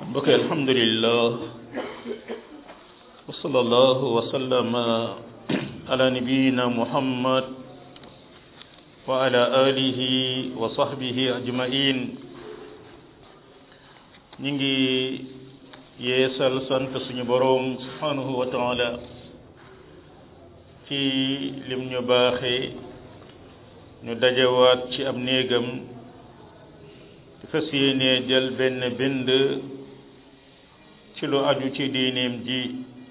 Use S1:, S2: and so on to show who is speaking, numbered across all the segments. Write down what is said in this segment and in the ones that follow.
S1: mbokk alhamdulillah wa sallallahu wa sallama ala nabiyina muhammad wa ala alihi wa sahbihi ajmain ñi ngi yeesal sant suñu boroom subhanahu wa taala ci lim ñu baaxee ñu dajewaat ci ab néegam ci fas yéenee jël benn bind ci lu aju ci diineem ji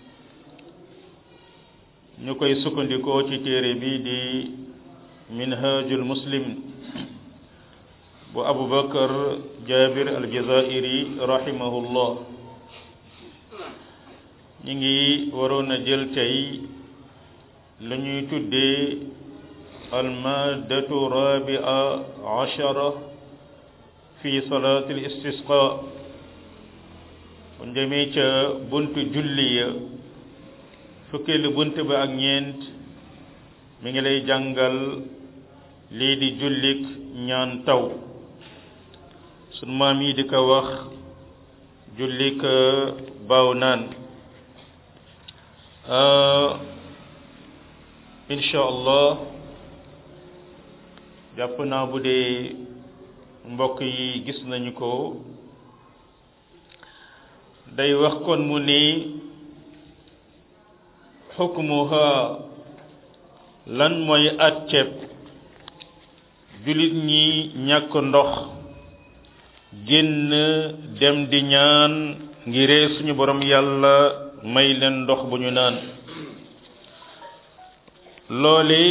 S1: ñu koy sukkandikoo ci téere bi di minhajul muslim bu abu bakar jabir aljazairi rahimahullah ñi ngi waroon a jël tey lu ñuy tuddee almaadatu rabia ashara fi salaati listisqa bu demee ca buntu julli ya fukkeelu bunt ba ak ñeent mi ngi lay jàngal lii di jullik ñaan taw sunu maam yi di ko wax jullik baaw naan incha allah jàpp naa bu dee mbokk yi gis nañu ko day wax kon mu ni xukmuha lan mooy àtteeb jullit ñi ñàkk ndox génn dem di ñaan ngiree suñu borom yàlla may leen ndox bu ñu naan loole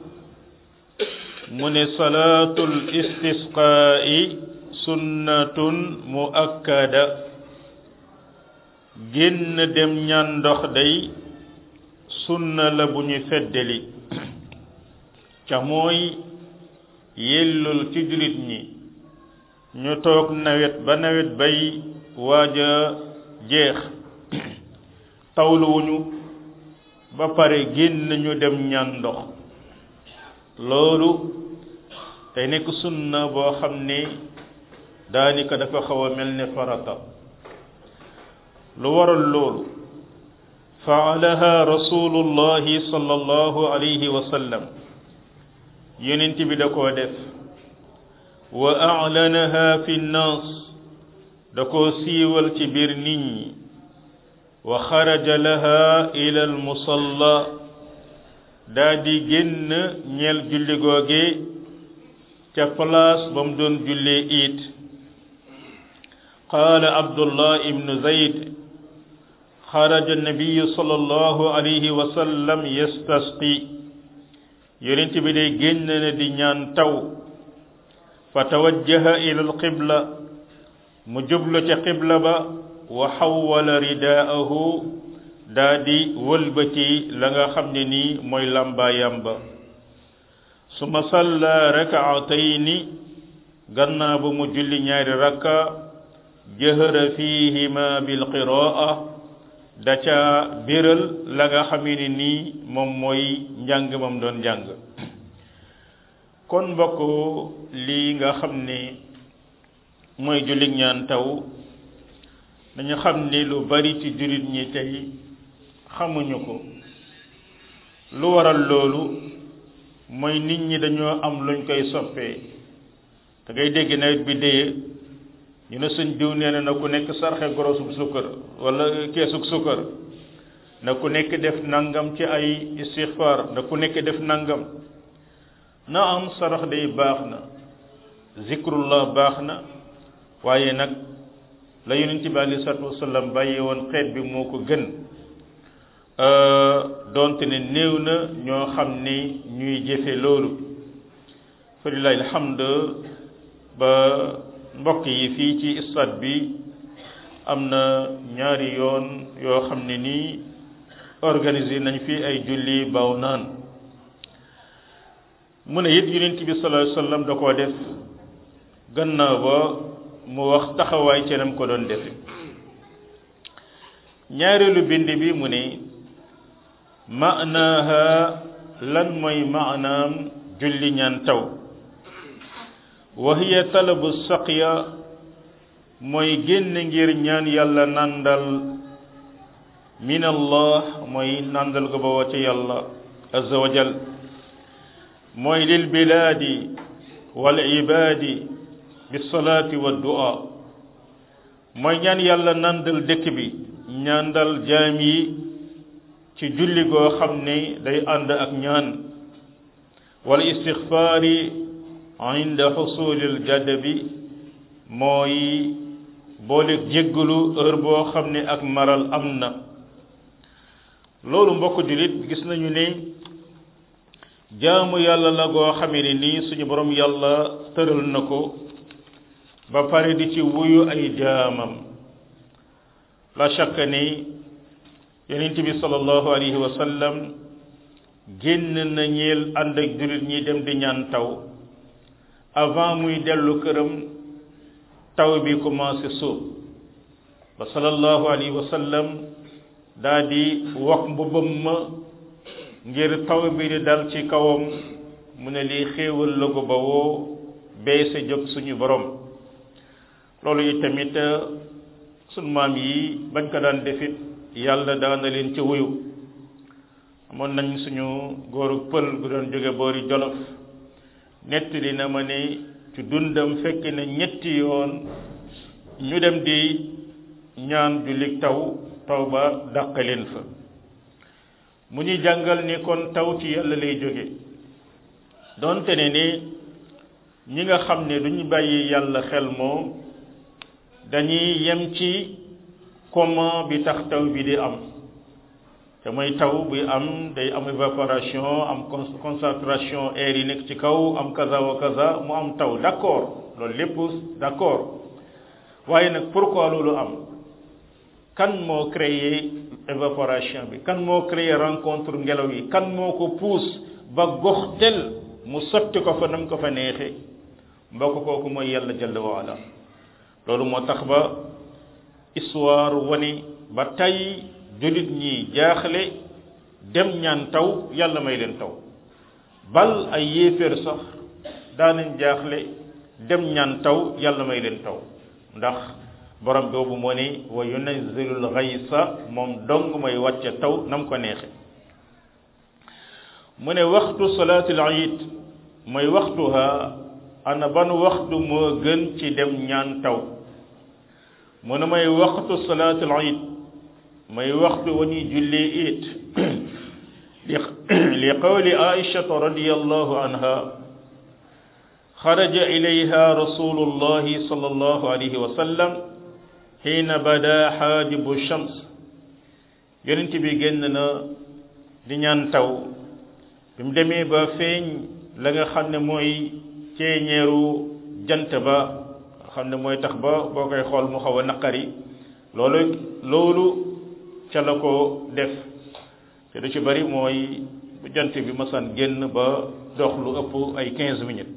S1: mu ne salaatul istisqaa'i sunnatun muakkada génn dem ñaan ndox day sunna la bu ñu feddali ca mooy yellul ci jullit ñi ñu toog nawet ba nawet bay waaja jeex tawluwuñu ba pare génn ñu dem ñaan ndox loolu tey nekk sunna boo xam ne daanaka dafa xaw a mel ne farata lu waral loolu faalaha rasulullahi sallallahu alayhi wa sallam yonent bi da koo def wa a'lanaha fi nnaas da koo siiwal ci biir nit ñi wa xaraja laha ila al musalla daa di génn ñeel julli googe ca place ba mu doon jullee it qaala abdullah ibnu zayd xaraja nabiyu sallallahu alayhi wa sallam yastasqi yonent bi day génn na di ñaan taw fa tawajjaha ila alqibla mu jublu ca qibla ba wa xawwala ridaahu daa di wëlbati la nga xam ne nii mooy làmbaayam ba suma salla rakaatayni gannaaw ba mu julli ñaari rakka jahara fihima bilqiraa da ca biral la nga xam ne nii moom mooy njàng moom doon njàng kon mbokk lii nga xam ne mooy jullit ñaan taw dañu xam ni lu bari ci jullit ñi tey xamuñu ko lu waral loolu mooy nit ñi dañoo am luñ koy soppee da ngay dégg nawet bi déye ñu ne suñ diw nee na na ku nekk sarxe gorosub sukkar wala keesug sukkar na ku nekk def nangam ci ay istixfaar na ku nekk def nangam na am sarax day baax na zikrullah baax na waaye nag la yonent bi alei salatu wasallam bàyyi woon xeet bi moo ko gën doonte ne néew na ñoo xam ni ñuy jëfe loolu fa lillahi alhamd ba mbokk yi fii ci stade bi am na ñaari yoon yoo xam ne nii organisé nañ fi ay julli baaw naan mu ne it yonent bi sallallahu alayhi wasallam da koo def gannaaw ba mu wax taxawaay ca nam ko doon defe ñaareelu bind bi mu ne maanaaha lan mooy maanaam julli ñaan taw wa hiya talabu saqya mooy génn ngir ñaan yàlla nandal min allah mooy nandal ko ba wacce yàlla azza wa jal mooy lil bilaadi wal ibaadi bisalaati wa du'a mooy ñaan yàlla nandal dëkk bi ñaandal jaam yi ci julli goo xam ne day ànd ak ñaan wal istixfaari inda xusulil jadabi mooy boole jéggalu heure boo xam ne ak maral am na loolu mbokk jullit gis nañu ne jaamu yàlla la goo xamee ne nii suñu borom yàlla tëral na ko ba pare di ci wuyu ay jaamam la shakka ni yonent bi sallallahu alayhi wa sallam génn na ñeel ànd ak jullit ñi dem di ñaan taw avant muy dellu këram taw bi commencé sóob ba sallallahu alayhi wa sallam daa di wax mbubbam ma ngir taw bi di dal ci kawam mu ne lii xéewal la ko ba woo beese jóg suñu borom loolu yi tamit sunu maam yi bañ ko daan defit yàlla daana leen ci wuyu amoon nañ suñu góoru pël gu doon jóge boori jolof nettali na ma ne ci dundam fekk na ñetti yoon ñu dem di ñaan jullit taw taw ba dàq leen fa mu ñu jàngal ni kon taw ci yàlla lay jóge donte ne ni ñi nga xam ne duñu bàyyi yàlla xel moom dañuy yem ci comment bi tax taw bi di am te mooy taw buy am day am évaporation am concentration air yi nekk ci kaw am kaza wa kaza mu am taw d'accord loolu lépp d'accord waaye nag pourquoi loolu am kan moo créé évaporation bi kan moo créé rencontre ngelaw yi kan moo ko pousse ba gox tel mu sotti ko fa nam ko fa neexe mbokk kooku mooy yàlla jalla wa ala loolu moo tax ba histoire wani ba tey jullit ñi jaaxle dem ñaan taw yàlla may leen taw bal ay yéeféer sax daanañ jaaxle dem ñaan taw yàlla may leen taw ndax borom boobu moo ne wa yunazzilul ghaysa moom dong may wàcce taw nam ko neexe mu ne waxtu salaatul iid mooy waxtuha ana ban waxtu moo gën ci dem ñaan taw mu ne may waxtu salaatul iid mooy waxtu wa ñuy jullee iid li qawli aishata radiyallahu anha xaraja ilayha rasulullahi sallallahu alayhi wa sallam xiina bada xaajibu shams yonent bi génn na di ñaan taw bi mu demee ba feeñ la nga xam ne mooy ceeñeeru jant ba nga xam ne mooy tax ba boo koy xool mu xaw a naqari loolu loolu ca la ko def te du ci bari mooy bu jant bi masan génn ba dox lu ëpp ay quinze minutes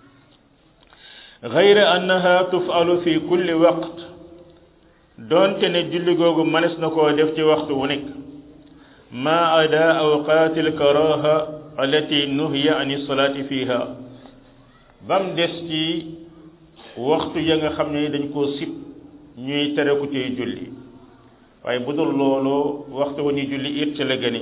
S1: gayra annaha tufalu fi kulli waqt doonte ne julli googu mënees na koo def ci waxtu wu nekk ma ada awqaati alkaraha allati nuhiya an salaati fiha bam des ci waxtu ya nga xam ne dañ koo sib ñuy tere ku tey julli waaye bu dul loolu waxtu wa ñuy julli it ca la gëne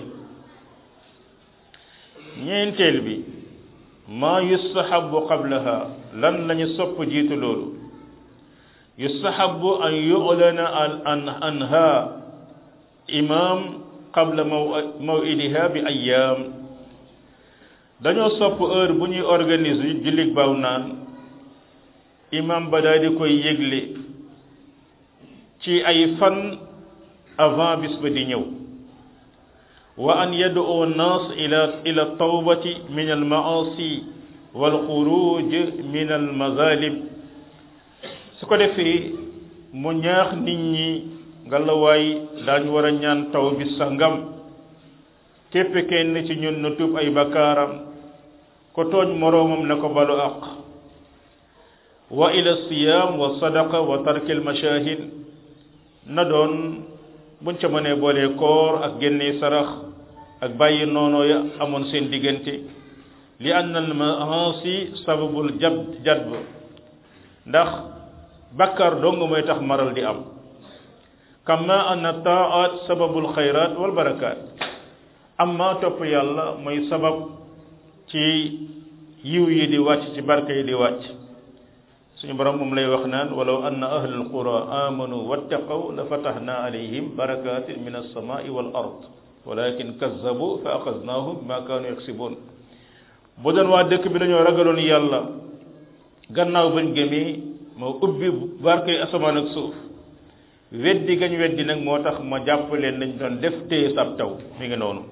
S1: ñeenteel bi maa yustahabu qablaha lan lañu sopp jiitu loolu yustahabu an yu'lana an anha imam qabla mawidiha bi ayyaam dañoo sopp heure bu ñuy organiser jullit baaw naan imam ba daal di koy yëgle ci ay fan avant bis ba di ñëw wa an yad'u nas ila ila tawbati min al maasi wal xuruj min al mazalim su ko defee mu ñaax nit ñi ngalawaay daañu war a ñaan taw bi sangam képp kenn ci ñun na tuub ay bakkaaram ko tooñ moroomam na ko balu aq wa ila siyam wa sadaqa wa tarkil mashahid na doon buñ ca mënee boolee koor ak génne sarax ak bàyyi noonoo ya amoon seen diggante li anna al maasi sababul jab jadb ndax bakkar dong mooy tax maral di am kama anna taat sababul xayrat wal barakaat amma topp yàlla mooy sabab ci yiw yi di wàcc ci barke yi di wàcc suñu borom moom lay wax naan walaw anna ahlul qura amanu wattaqaw la fatahna alayhim barakatin min alsamai wal ard walakin kazzabu fa axadnahum bima kaanu yaksibun bu doon waa dëkk bi dañoo ragaloon yàlla gannaaw bañ gëmee moo ubbi barke asamaan ak suuf weddi gañ weddi nag moo tax ma jàpp leen nañ doon def téye sab taw mi ngi noonu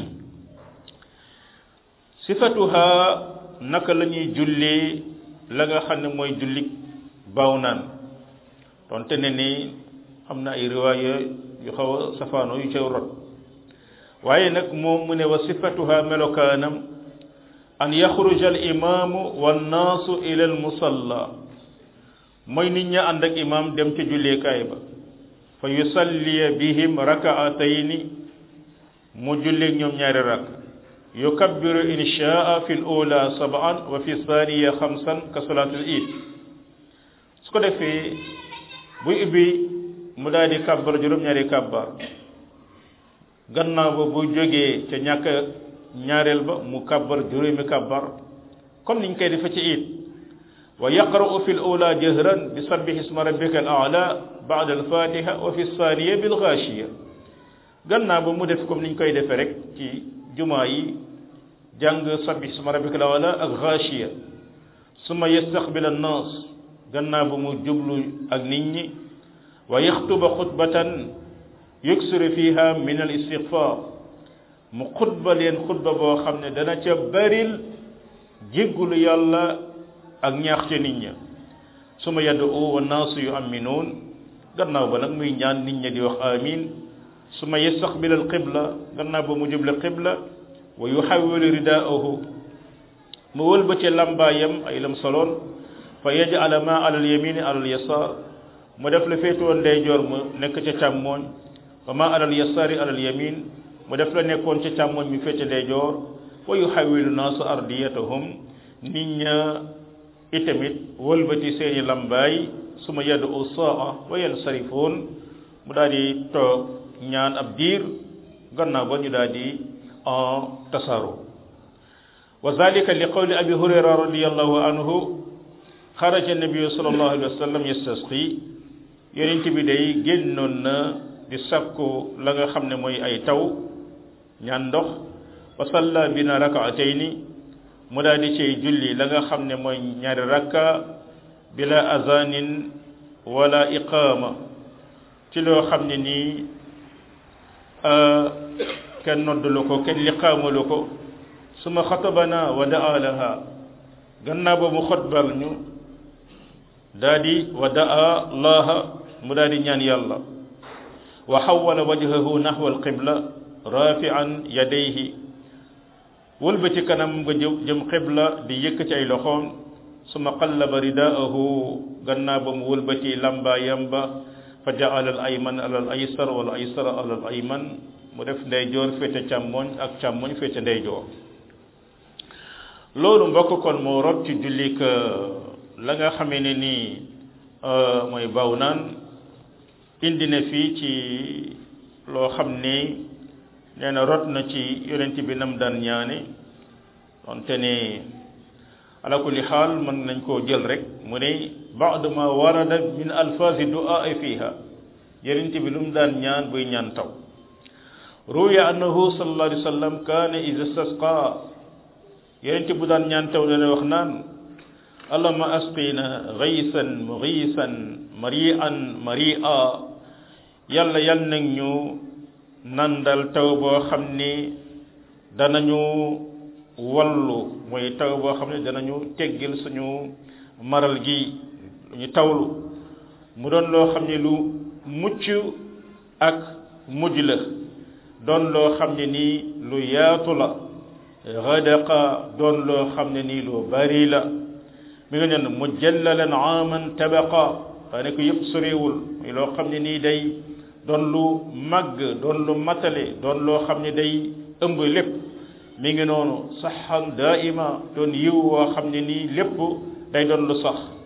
S1: sifatuha naka la ñuy jullee la nga xam ne mooy jullik baaw naan donte ne ni am na ay riwaaya yu xaw a safaano yu ca rot waaye nag moom mu ne wa sifatuha melokaanam an yaxruja al imaamu wannaasu ila al musalla mooy nit ña ànd ak imaam dem ca julleekaay ba fa yusalliya bihim rakaatayni mu julleeg ñoom ñaari rakk yukabbiru in shaa fi l ula sab'an wa fi thaniya xamsan ka salaatul iid su ko defee buy ubbi mu daal di kàbbar juróom-ñaari kàbbar gannaaw ba bu jógee ca ñàkk ñaareel ba mu kàbbar juróomi kàbbar comme niñ koy defe ci iid wa yaqra'u fi l ula jahran bi sabbih isma rabbika al a'la ba'da al fatiha wa fi thaniya bil ghashiya gannaaw ba mu def comme niñ koy defe rek ci jumaa yi jàng sabbih isma rabbika al a'la ak ghashiya summa yastaqbil an nas gannaaw ba mu jublu ak nit ñi wa yaxtuba xutbatan yuksiru fiha min al istighfar mu xutba leen xutba boo xam ne dana ca baril jéggulu yàlla ak ñaax ca nit ña su ma yaddu wa naasu yu aminuun gannaaw ba nag muy ñaan nit ña di wax amin su ma yastaqbil al qibla gannaaw ba mu juble qibla wa yuxawilu ridaahu mu wëlbate lambaayam ay lam soloon fa yaj'ala ma ala al yamini ala al yasar mu def la féetewoon ndeyjoor mu nekk ca càmmooñ wa ma ala al yasari ala al yamin mu def la nekkoon ca càmmooñ mi féete ndeyjoor wa yuxawilu naasu ardiyatahum nit ña itamit wëlbati seeni lambaay su ma yaddu saa wa yansarifoon mu daal di toog ñaan ab diir gannaaw ba ñu daal di en tasaaro wa zalika li qawli abi hurayra radiallahu anhu xaraja nabiyu sallallahu alayhi wa sallam yastasqi yonent bi day génnoon na di sakku la nga xam ne mooy ay taw ñaan ndox wa salla bina rakaatayni mu daal di cay julli la nga xam ne mooy ñaari rakka bila azanin wala iqaama ci loo xam ne nii kenn noddulu ko kenn liqaamalu ko suma xatabana wa daa laha gannaaw ba mu xotbal ñu daa di wa daa laaha mu daa di ñaan yàlla wa xawala wajhahu naxwa alqibla rafian yadayhi wëlbati kanam nga jëm jëm xibla di yëkk ci ay loxoom suma qallaba ridaahu gannaaw ba mu wëlbati lambaayam ba fa jaala al ayman ala al aysar wal aysara ala al ayman mu def ndeyjoor féete càmmoñ ak càmmoñ féete ndeyjoor loolu mbokk kon moo rot ci jullik la nga xamee ne nii mooy baw naan indi na fii ci loo xam ne nee na rot na ci yonent bi nam daan ñaane donte ne ala kulli xaal mën nañ koo jël rek mu ne baadu ma warada min alfazi du'a fiha yonent bi lu mu daan ñaan buy ñaan taw ruwiya annahu sallallahu alayhi wa sallam kaana ida istasqa yonent bu daan ñaan taw dana wax naan allahumma asqina ghaysan mughisan mari'an mari'a yàlla yal nag ñu nandal taw boo xam ni danañu wallu mooy taw boo xam ne danañu teggil suñu maral gi ñu tawlu mu doon loo xam ne lu mucc ak mujj la doon loo xam ne nii lu yaatu la gadaqa doon loo xam ne nii lu bari la mi nga ñen mujallalan aaman tabaqa daane ko yëpp sorewul muy loo xam ne nii day doon lu màgg doon lu matale doon loo xam ne day ëmb lépp mi ngi noonu saxan daaima doon yiw woo xam ne nii lépp day doon lu sax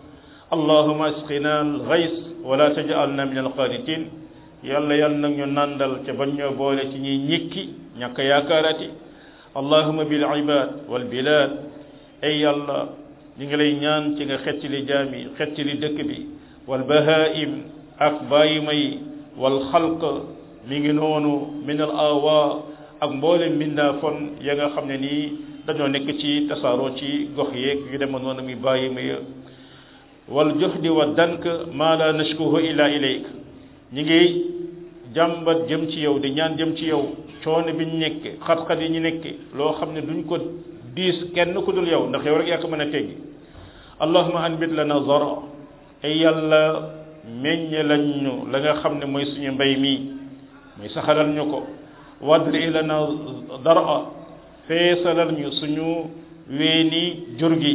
S1: allahuma asqina algays wala tajalna min alqanitin yàlla yàlla nag ñu nandal ca bañ ñoo boole ci ñuy ñikki ñàkk yaakaarati allahuma bil ibad wal bilad ay yàlla ñu ngi lay ñaan ci nga xettili jaam yi xettili dëkk bi wal bahaim ak bàyyima yi wal xalq mi ngi noonu min al awa ak mboolem mbindaa fon ya nga xam ne nii dañoo nekk ci tasaaroo ci gox yeeg yu dema noonu mi bàyyima ya wal juhdi wa dank ma la nashkuhu illa ilayk ñi ngi jàmbat jëm ci yow di ñaan jëm ci yow coono bi ñu nekke xat-xat yi ñu nekke loo xam ne duñ ko diis kenn ku dul yow ndax yow rek yaa ko mën a teggi allahuma anbit lana zara ay yàlla meññe lañ ñu la nga xam ne mooy suñu mbay mi mooy saxalal ñu ko wadri lana dara feesalal ñu suñu weeni jur gi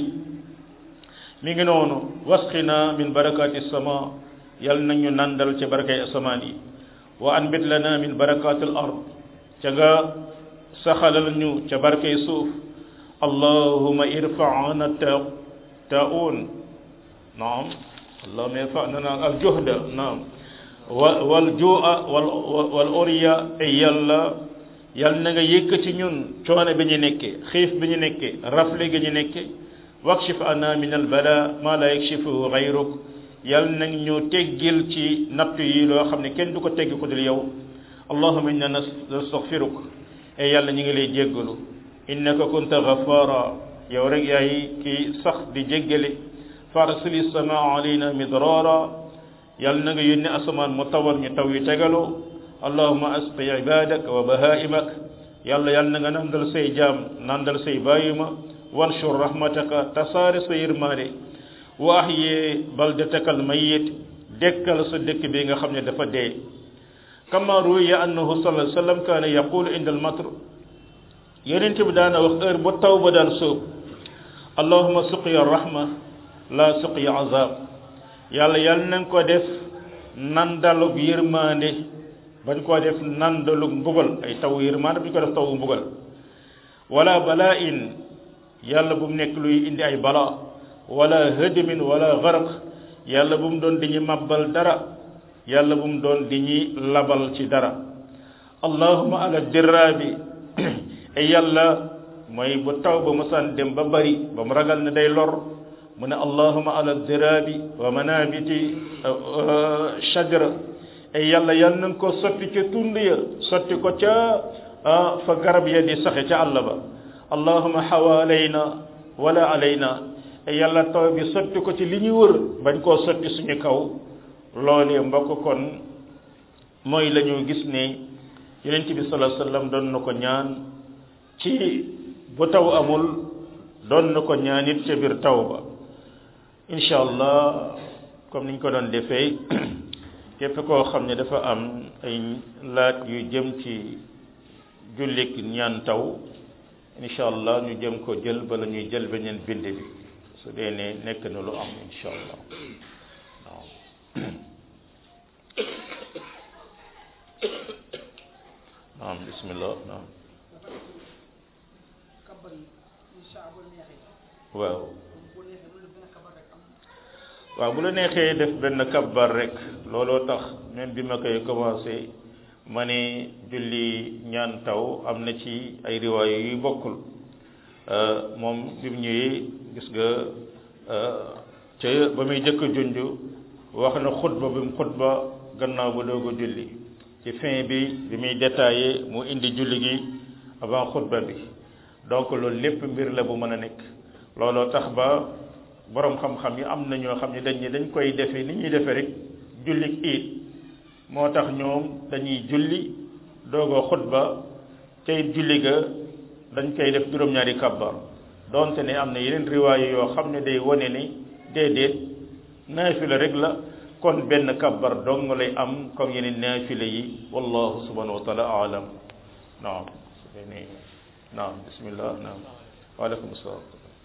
S1: mi ngi noonu wasqina min barakati sama yal nañu nandal ca barakay asamaan yi wa anbit lana min barakati al ard ca nga saxalal ñu ca barakay suuf allahuma irfaana ta taun naam allahuma irfaana al juhda naam wal juua wal wal uriya ay yàlla yal na nga yëkkati ñun coono bi ñu nekke xiif bi ñu nekke rafle gi ñu nekke wakshif ana min al bala ma la yakshifuhu gayruk yal nag ñu teggil ci natt yi loo xam ne kenn du ko tegg ko dul yow allahuma inna nastaghfiruk e yàlla ñu ngi lay jéggalu innaka kunta ghaffara yow rek yaay ki sax di jéggale farsili samaa alayna midrara yal na nga yónni asamaan mu tawal ñu taw yu tegaloo allahuma asqi ibadak wa bahaimak yàlla yal na nga nandal say jaam nandal say bàyyima wanshur rahmataka tasaare sa yërmaande wa ahyi baldataka almayit dekkal sa dëkk bi nga xam ne dafa dee kama ruwiya annahu sallallahu alayhi wa sallam kaana yaqulu inda almatr yonent bi daana wax heure bu taw ba daan sóob allahuma suqiya rahma la suqiya azab yàlla yàlla nañ ko def nandalug yërmaande bañ koo def nandalug mbugal ay taw yërmaande bañ ko def taw mbugal wala balaa in yàlla bu mu nekk luy indi ay bala wala hëdmin wala garaq yàlla bu mu doon di ñu mabbal dara yàlla bu mu doon di ñuy labal ci dara allahuma ala diraabi ay yàlla mooy bu taw ba mosaan dem ba bari ba mu ragal ne day lor mu ne allahuma ala diraabi wa manabiti shajara ay yàlla yàlla nañ ko sotti ca tund ya sotti ko ca fa garab ya di saxe ca àll ba allahuma xawaalayna wala alayna yàlla taw bi sotti ko ci li ñu wër bañ koo sotti suñu kaw loolee mbokk kon mooy la ñu gis ne yonent bi sallallahu alayhi wasallam doon na ko ñaan ci bu taw amul doon na ko ñaan it ca biir taw ba incha allah comme niñ ko doon defee képp koo xam ne dafa am ay laaj yu jëm ci jullik ñaan taw incha allah ñu jëm ko jël bala ñuy jël beneen bind bi su dee ne nekk na lu am incha allah waaw naam bismillah naam waaw waaw bu la neexee def benn kabbar rek looloo tax même bi ma koy commencé ma ne julli ñaan taw am na ci ay riwaaya yu bokkul moom bi mu ñëwee gis nga ca ba muy jëkk junj wax na xutba bi mu xutba gannaaw ba doog a julli ci fin bi bi muy détaillé mu indi julli gi avant xutba bi donc loolu lépp mbir la bu mën a nekk looloo tax ba borom xam-xam yi am na ñoo xam ne dañ ne dañ koy defee ni ñuy defee rek julli iit moo tax ñoom dañuy julli doogoo xutba tey julli ga dañ koy def juróom-ñaari kabbar donte ne am na yeneen riwaaya yoo xam ne day wane ni déedéet naafila rek la kon benn kabbar dong lay am comme yeneen naafila yi wallahu subhanahu wa taala alam naam naam bismillah naam waaleykum salaam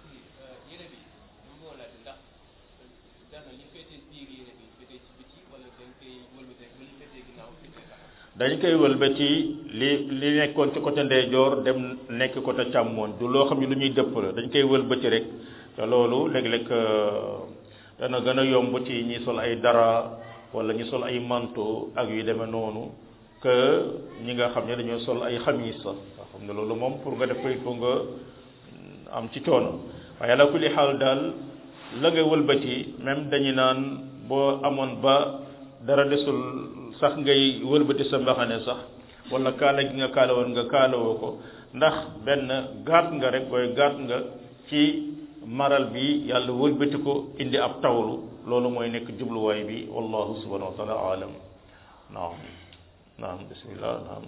S1: dañ koy wëlbati li li nekkoon ci côté ndeyjoor dem nekk côté càmmoñ du loo xam ne lu ñuy dëpp la dañ koy wëlbati rek te loolu léeg-léeg dana gën a yomb ci ñi sol ay dara wala ñi sol ay manteau ak yu demee noonu que ñi nga xam ne dañoo sol ay xamis nga xam ne loolu moom pour nga def ko il faut nga am ci coono waaye ala kulli xaal daal la nga wëlbati même dañu naan boo amoon ba dara desul sax ngay wëlbati sa mbaxane sax wala kaala gi nga kaala woon nga kaalawoo ko ndax benn gaat nga rek booy gaat nga ci maral bi yàlla wëlbati ko indi ab tawlu loolu mooy nekk jubluwaay bi wallahu subhanahu wa taala alam naam naam bismillah naam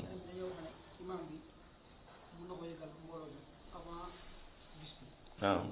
S1: naam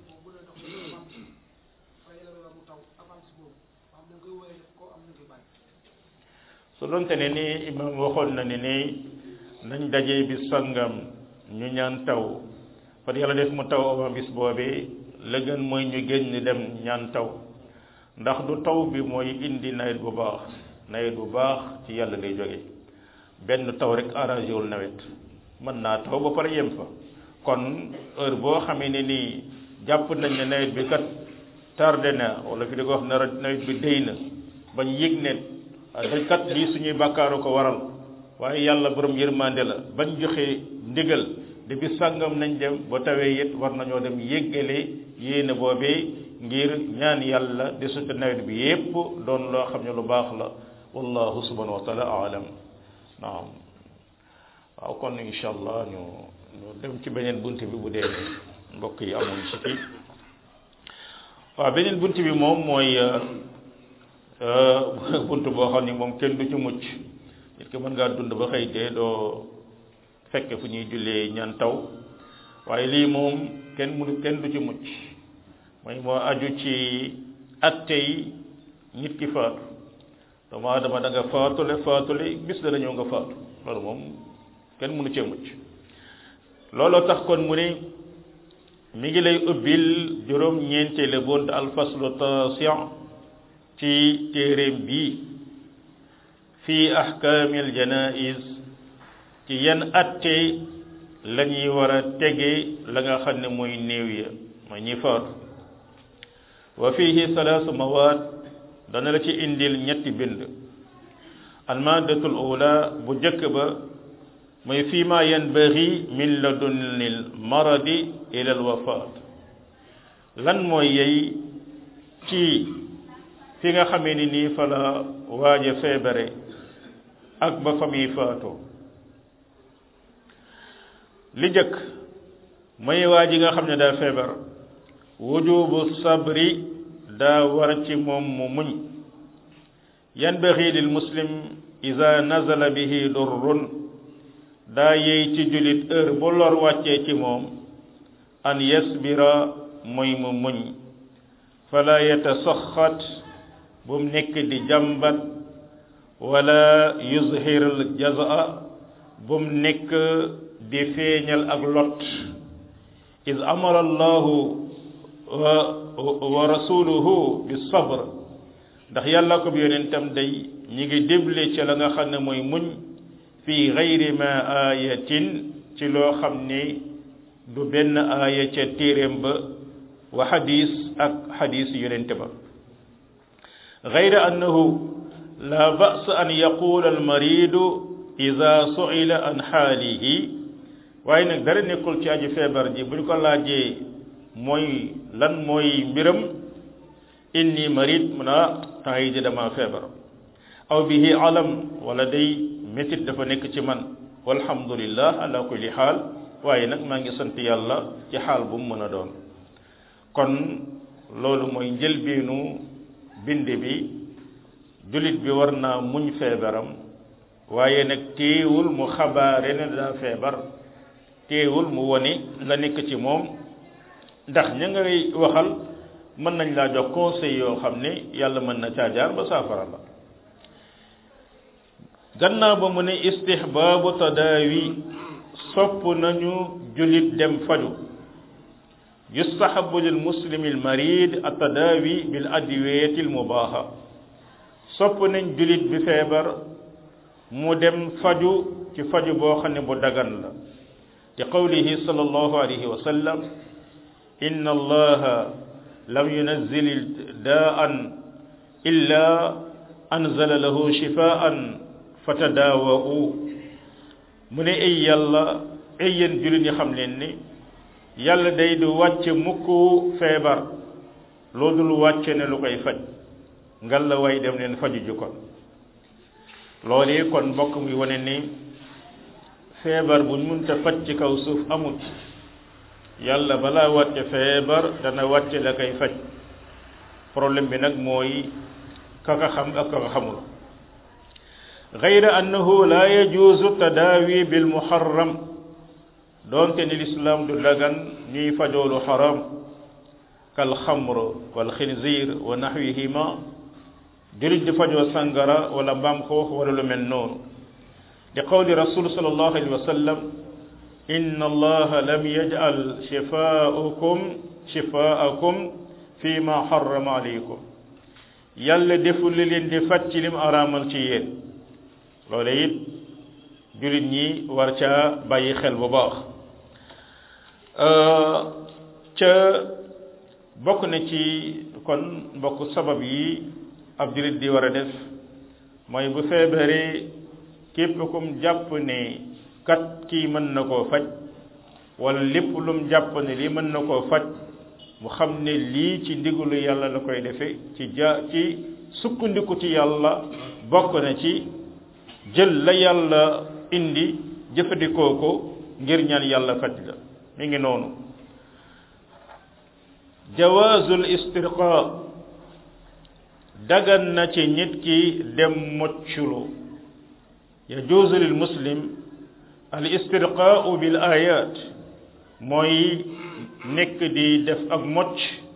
S1: su doonte ne ni imam waxoon na ne ni nañ dajee bis sangam ñu ñaan taw par yàlla def mu taw avant bis boobee la gën mooy ñu génn dem ñaan taw ndax du taw bi mooy indi nawet bu baax nawet bu baax ci yàlla lay jóge benn taw rek arrangé wul nawet mën naa taw ba pare yem fa kon heure boo xamee ne nii jàpp nañ ne nawet bi kat tardé na wala fi di ko wax na nawet bi déy na bañ yëg ne dañ kat lii suñuy bàkkaaru ko waral waaye yàlla borom yërmande la bañ joxe ndigal de bi sàngam nañ dem ba tawee it war nañoo dem yéggale yéene boobee ngir ñaan yàlla de sutu nawet bi yépp doon loo xam ne lu baax la wallahu subhanahu wa taala alam naam waaw kon incha allah ñu ñu dem ci beneen bunt bi bu dee mbokk yi amoon ci fi waaw beneen bunt bi moom mooy bunt boo xam ni moom kenn du ci mucc nit ki mën ngaa dund ba xëy dee doo fekke fu ñuy jullee ñaan taw waaye lii moom kenn mënu kenn du ci mucc mooy moo aju ci attey nit ki faatu doomu aadama da nga faatule faatule bis dana ñëw nga faatu loolu moom kenn mënu cee mucc looloo tax kon mu ne mi ngi lay ubbil juróom ñeenteele bunt alfaslu tasi ci téeréem bi fii ahkaamil janaiz ci yan atte la ñuy war a tege la nga xam ne mooy néew ya mooy ñi faatu wa fihi salaasu mawaad dana la ci indil ñetti bind almaadatul ula bu jëkk ba mooy fii ma yanbaghi min ladunil maradi ila alwafaat lan mooy yey ci fi nga xamee ni nii fa la waaja feebare ak ba fa muy faatoo li jëkk mooy waa ji nga xam ne daa feebar wujubu sabri daa war ci moom mu muñ yanbaghi lil muslim ida nazala bihi durrun daa yey ci jullit heure bu lor wàccee ci moom an yasbira mooy mu muñ fala yatasaxat bu mu nekk di jàmbat wala yuzhir al jazaa bu mu nekk di feeñal ak lot is amara allahu wa rasuluhu bi sabr ndax yàlla ko bi yonentam day ñi ngi déble ci la nga xam ne mooy muñ fi gayri ma ayatin ci loo xam ne du benn aaya ca téeréem ba wa xadis ak xadis yonente ba gayra annahu la ba's an yaqula almaridu ida suila an xaalihi waaye nag dara nekkul ci aji feebar ji bu ñu ko laajee mooy lan mooy mbiram inni marid mun a temps yi di dama feebar aw bihi alam wala day métit dafa nekk ci man walhamdulillah ala kulli xaal waaye nag maa ngi sant yàlla ci xaal bu mu mën a doon kon loolu mooy njëlbeenu bind bi jullit bi war naa muñ feebaram waaye nag téewul mu xabaare ne daa feebar téewul mu wone la nekk ci moom ndax ña ngay waxal mën nañ laa jox conseil yoo xam ne yàlla mën na caajaar ba saafara la gannaaw ba mu ne istihbaabu tadaawi sopp nañu jullit dem faju yustahabu lil muslimi al marid at tadaawi bil adwiyati al mubaaha sopp nañ jullit bi feebar mu dem faju ci faju boo xam ne bu dagan la li qawlihi sallallahu alayhi wa sallam inna allaha lam yunazzil daan illa anzala lahu shifaan fatadaawau mu ne ay yàlla ay yéen jullit ñi xam leen ni yàlla day du wàcce mukk feebar loo dul wàcce ne lu koy faj ngal la way dem leen faju ju kon loolu yi kon mbokk muy wane ni feebar buñ munta faj ci kaw suuf amut yàlla balaa wàcce feebar dana wàcce la koy faj problème bi nag mooy kaka xam ak kaka xamul gayra annahu la yajuuzu tadaawi bil muharram doonte ni lislaam du dagan ñuy fajoolu xaram kal xamr wal xinzir wa naxwihima julit di fajoo sangara wala mbaam xoox wala lu mel noonu li qawli rasul sallallahu alayhi wa sallam inna allaha lam yaj'al shifaakum shifaakum fi ma harrama alaykum yàlla deful li leen di faj ci lim araamal ci yéen loole it julit ñi war caa bàyyi xel bu baax ca bokk na ci kon mbokk sabab yi ab julit di war a def mooy bu feebaree képp kum jàpp ne kat kii mën na koo faj wala lépp lum jàpp ne lii mën na koo faj mu xam ne lii ci ndigalu yàlla la koy defe ci ja ci sukkandiku ci yàlla bokk na ci jël la yàlla indi jëfandikoo ko ngir ñaan yàlla faj la mi ngi noonu jawaazul istirqa dagan na ci nit ki dem mocculu yajuuzu lil muslim al istirqaau bil ayat mooy nekk di def ak mocc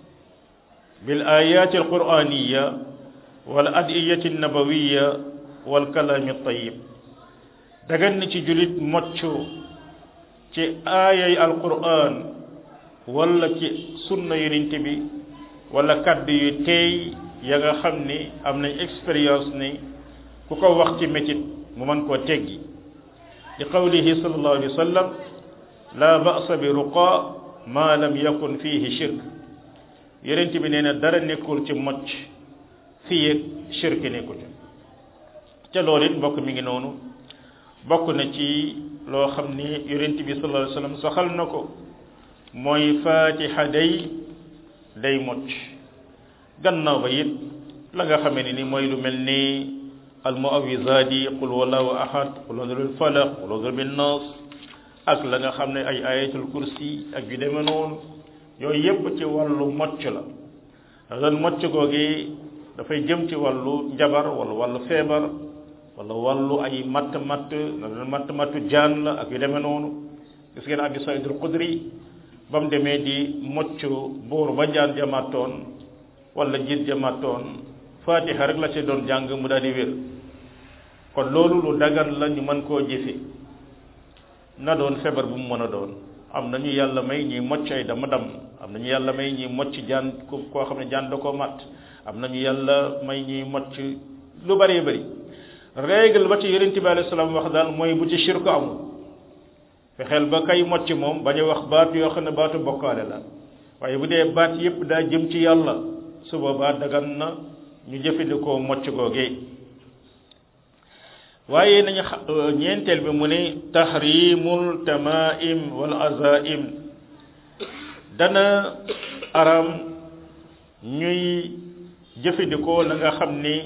S1: bil ayati al quraniya wal adiyati nabawiya wal kalaami tayib dagan na ci julit moccu ci aayay al quran wala ci sunna yonent bi wala kaddu yu teey ya nga xam ni am nañ expérience ni ku ko wax ci métit mu mën koo teggi li qawlihi sallallahu alayhi wa sallam la ba'sa bi ruqa ma lam yakun fihi shirk yonent bi nee na dara nekkul ci mocc fii ak shirk nekku ci ca loolu it mbokk mi ngi noonu bokk na ci loo xam ni yonent bi sallallahu alayhi wa sallam saxal na ko mooy fatiha day day mocc gannaaw ba it la nga xamee ne ni mooy lu mel ni almuawizaati qul wallahu ahad qul adrul falaq qul adrul bin nas ak la nga xam ne ay ayatul kursi ak yu demee noonu yooyu yépp ci wàllu mocc la doon mocc googi dafay jëm ci wàllu njabar wala wàllu feebar wala wàllu ay matt matt na doon matt mattu jaan la ak yu demee noonu gis ngeen abi saydul xudri ba mu demee di mocc buur ba jaan jamaatoon wala jiit jamaatoon fatiha rek la ci doon jàng mu daal di wér kon loolu lu dagan la ñu mën koo jëfe na doon feebar bu mu mën a doon am na ñu yàlla may ñuy mocc ay dama dam am na ñu yàlla may ñuy mocc jaan ko koo xam ne jaan da koo mat am na ñu yàlla may ñuy mocc lu bëree bëri règle ba ci yonent bi alayhi salaam wax daal mooy bu ci shirku amul fexeel ba kay mocc moom bañ a wax baat yoo xam ne baatu bokkaale la waaye bu dee baat yépp daa jëm ci yàlla su boobaa dagan na ñu jëfandikoo mocc googee waaye nañu ñeenteel bi mu ne tahrimul tamaim wal azaim dana aram ñuy jëfandikoo la nga xam ni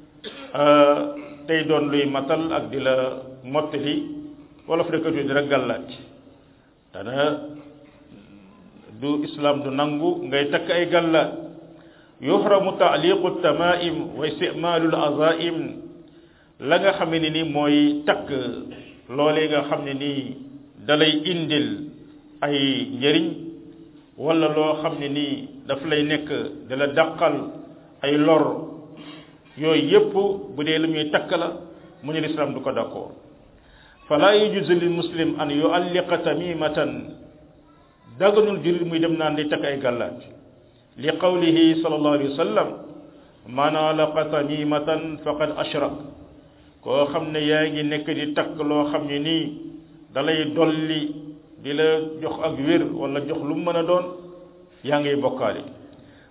S1: tey doon luy matal ak di la mottali wala fa dëkkatu di rek gàllaaj dana du islam du nangu ngay takk ay gàllaaj yuhramu taaliqu tamaim wa istimaalul azaim la nga xam ne ni mooy takk loolee nga xam ne nii dalay indil ay njëriñ wala loo xam ne nii daf lay nekk dala dàqal ay lor yooyu yépp bu dee lu ñuy takk la mu ne lislaam du ko d'accord fala yujuzu lil muslim an yualliqa tamimatan daganul jullit muy dem naan di takk ay gàllaaj li qawlihi sallallahu alayhi wa sallam man alaqa tamimatan faqad ashrak koo xam ne yaa ngi nekk di takk loo xam ne nii dalay dolli di la jox ak wér wala jox lu mu mën a doon yaa ngay bokkaale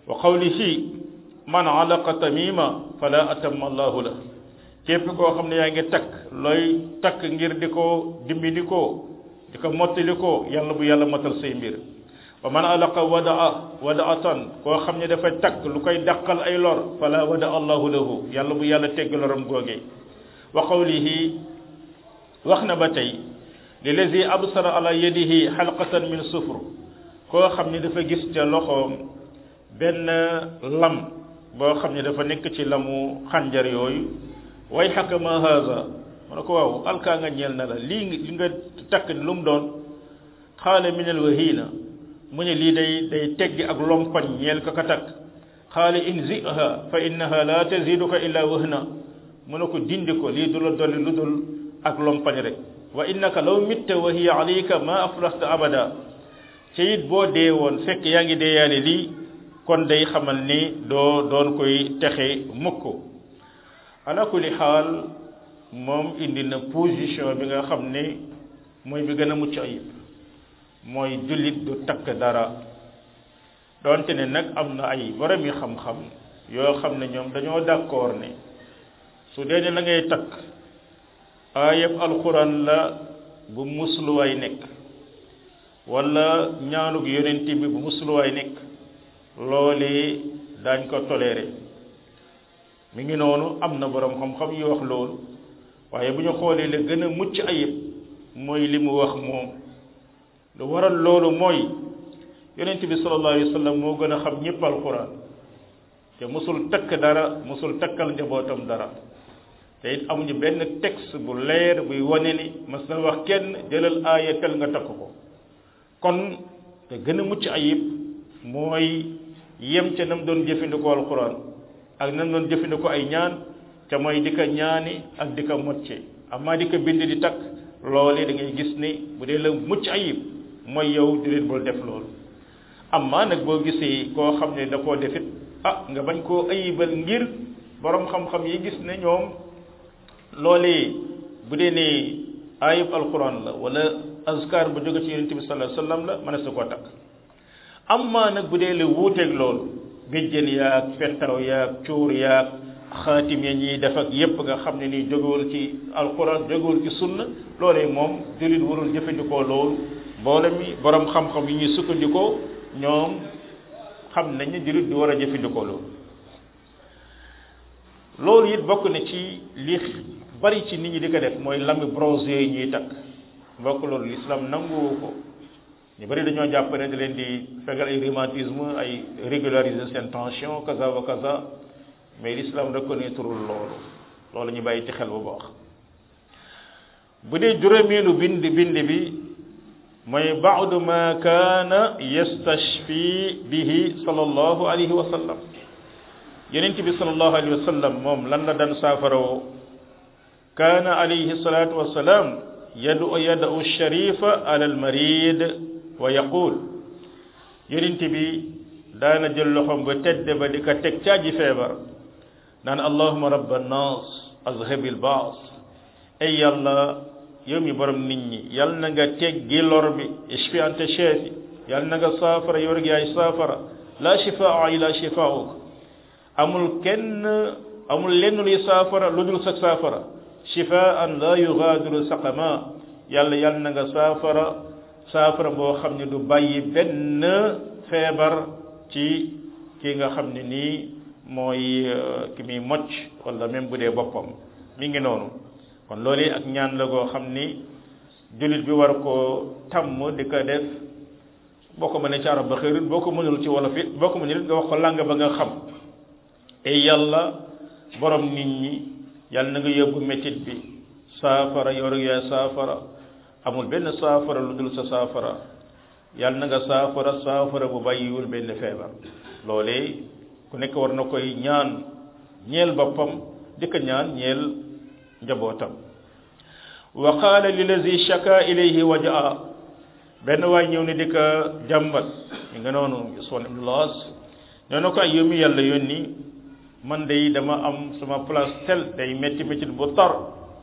S1: wa qawlihi man alaqa tamima fala atamma allahu la képp koo xam ne yaa ngi takk looy takk ngir di ko dimbali ko di ko mottali ko yàlla bu yàlla matal say mbir wa man alaqa wadaa wadaatan koo xam ne dafa takk lu koy dàqal ay lor fala wada allahu lahu yàlla bu yàlla tegg loram googee wa qawlihi wax na ba tey lilazi absara ala yadihi xalqatan min sufr koo xam ne dafa gis ca loxoom benn lam boo xam ne dafa nekk ci lamu xànjar yooyu way xakka ma haza mu ne ko waaw alkaa nga ñeel na la lii li nga takk lu mu doon xaale min al wahina mu ne lii day day teggi ak lompañ ñeel ka ka takk xaale inziha fa innaha la taziduka illa wahna mu ne ko dindi ko lii du la dolli lu dul ak lompañ rek wa innaka law mitta wa hiya alayka ma aflasta abada ci it boo dee woon fekk yaa ngi deeyaale lii kon day xamal ni doo doon koy texe mukk ala kulli xaal moom indi na position bi nga xam ne mooy bi gën a mucc ayib mooy jullit du takk dara doonte ne nag am na ay borom yi xam-xam yoo xam ne ñoom dañoo d'accord ne su dee ne la ngay takk ayab alquran la bu musluwaay nekk wala ñaanug yonent bi bu musluwaay nekk loolee daañ ko toléré mi ngi noonu am na borom xam-xam yu wax loolu waaye bu ñu xoolee la gën a mucc ayib mooy li mu wax moom lu waral loolu mooy yonent bi sallallahu alayhi wa sallam moo gën a xam ñëpp alquran te musul takk dara musul takkal njabootam dara te it amuñu benn texte bu leer buy wane ni mas na wax kenn jëlal aaya tel nga takk ko kon te gën a mucc ayib mooy yem ca nam doon jëfandikoo alquran ak nam doon jëfandikoo ay ñaan ca mooy di ko ñaani ak di ko mocce amaa di ko bind di takk loole da ngay gis ni bu dee la mucc ayib mooy yow jullit bul def loolu amaa nag boo gisee koo xam ne da koo defit ah nga bañ koo ayibal ngir borom xam-xam yi gis ne ñoom loolee bu dee ne ayib alquran la wala azkar bu jóge ci yonente bi sallallahu alayhi wasallam la mënees na koo takk amaa nag bu dee la wuuteeg loolu béjjën yaag fettaw yaag cuur yaag xaatim ya ñuy def ak yépp nga xam ne nii jógewul ci alquran jógewul ci sunna loolee moom jullit warul jëfandikoo loolu mboole mi borom xam-xam yi ñuy sukkandikoo ñoom xam nañ ne jullit di war a jëfandikoo loolu loolu it bokk na ci li bari ci nit ñi di ko def mooy lami bronze yooyu ñuy takk bokk loolu l'islam nanguwu ko ñu bari dañoo jàpp ne da leen di fegal ay rhumatisme ay régulariser seen tension kaza wa kaza mais l'islam reconnaître loolu loolu ñu bàyyi ci xel bu baax bu dee juróomeelu bind bind bi mooy baadu ma kaana yastashfi bihi sallallahu alayhi wa sallam yonent bi sallallahu alayhi wa sallam moom lan la daan saafarawoo kaana alayhi salatu wassalam yadu yadu sharifa ala almarid wa yaqul yonent bi daana jël loxoom ba tedd ba di ko teg caaji feebar naan allahuma rabba annas azhabil baas ay yàlla yow mi borom nit ñi yal na nga teggi lor bi ishfi anta shafi yal na nga saafara yow rek yaay saafara la shifaa illa shifauk amul kenn amul lenn luy saafara lu dul sa saafara shifaan la yugaadiru saqama yàlla yal na nga saafara saafara boo xam ne du bàyyi benn feebar ci ki nga xam ne nii mooy ki muy mocc wala même bu dee boppam mi ngi noonu kon loolu ak ñaan la goo xam ni jullit bi war koo tàmm di ko def boo ko mënee ci arab ba xëyrut boo ko mënul ci wolof it boo ko mënul nga wax ko làng ba nga xam te yàlla borom nit ñi yàlla na nga yóbbu métit bi saafara yor yaa saafara amul benn saafara lu dul sa saafara yàlla na nga saafara saafara bu bàyyiwul benn feebar loolee ku nekk war na koy ñaan ñeel boppam di ko ñaan ñeel njabootam wa qaala lillazi shaka ilayhi wajaa benn waay ñëw ne di ko jàmbat ñu nga noonu son ibnu laas ñoo na ko ay yómi yàlla yónni man day dama am sama place tel day métti métti bu tar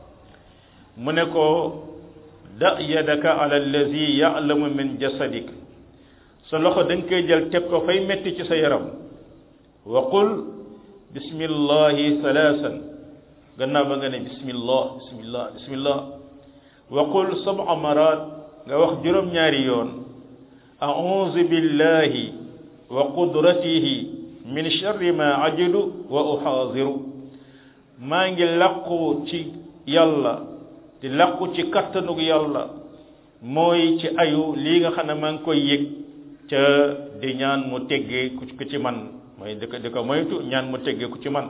S1: mu ne ko da yadaka ala allazi ya'lamu min jasadik sa loxo da nga koy jël teg ko fay métti ci sa yaram wa qul bismillahi thalathan gannaaw ba nga ne bismillah bismillah bismillah wa qul sab'a marat nga wax juróom-ñaari yoon a'udhu billahi wa qudratihi min sharri ma ajidu wa uhaziru maa ngi làqu ci yàlla di làqu ci kattanug yàlla mooy ci ayu lii nga xam ne maa ngi koy yëg ca di ñaan mu teggee ku ci man mooy di ko di ko moytu ñaan mu teggee ku ci man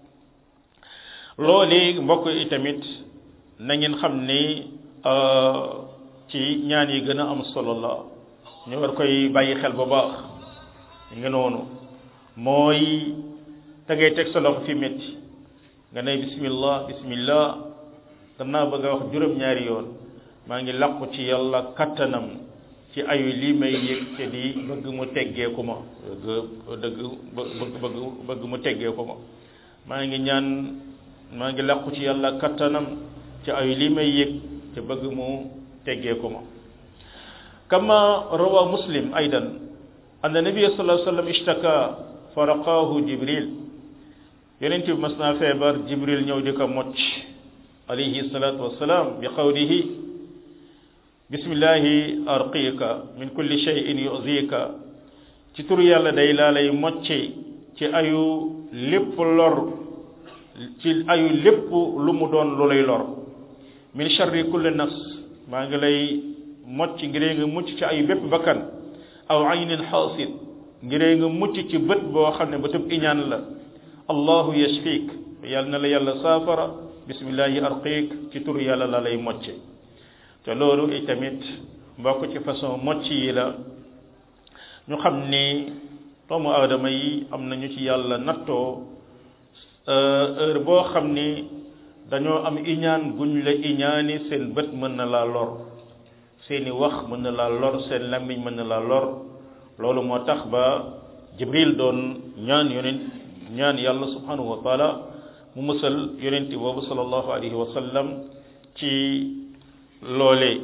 S1: loolu mbokk yi tamit na ngeen xam ni ci ñaan yi gën a am solo la ñu war koy bàyyi xel bu baax nga noonu mooy te ngay teg sa loxo fi métti nga ne bismillah bismillah gannaaw ba nga wax juróom-ñaari yoon maa ngi làqu ci yàlla kattanam ci ayu lii may yëg te di bëgg mu teggeeku ma bëgg dëgg bëgg bëgg bëgg mu teggeeku ma maa ngi ñaan maa ngi làqu ci yàlla kattanam ci ayu lii may yëg te bëgg mu teggeeku ma kama rawa muslim aydan anna nabiyya sallallahu alayhi wa sallam ishtaka fa raqaahu jibril yonent bi mas naa feebar jibril ñëw di ko mocc alayhi salatu wassalam bi qawlihi bismillahi arqika min kulli shay'in yu'zika ci tur yàlla day laa lay mocce ci ayu lépp lor ci ayu lépp lu mu doon lu lay lor min sharri kulli nafs maa ngi lay mocc ngiree nga mucc ci ayu bépp bakkan aw aynin xaasid ngiree nga mucc ci bët boo xam ne bëtub iñaan la allahu yashfik yàlla na la yàlla saafara bismillahi arqiik ci tur yàlla la lay mocce te loolu itamit mbokk ci façon mocc yi la ñu xam ni doomu aadama yi am nañu ci yàlla nattoo heure boo xam ni dañoo am iñaan guñ la iñaani seen bët mën na laa lor seeni wax mën na laa lor seen làmmiñ mën na laa lor loolu moo tax ba jibril doon ñaan yonent ñaan yàlla subhanahu wa taala mu musal yonenti boobu sallallahu alayhi wa sallam ci loolee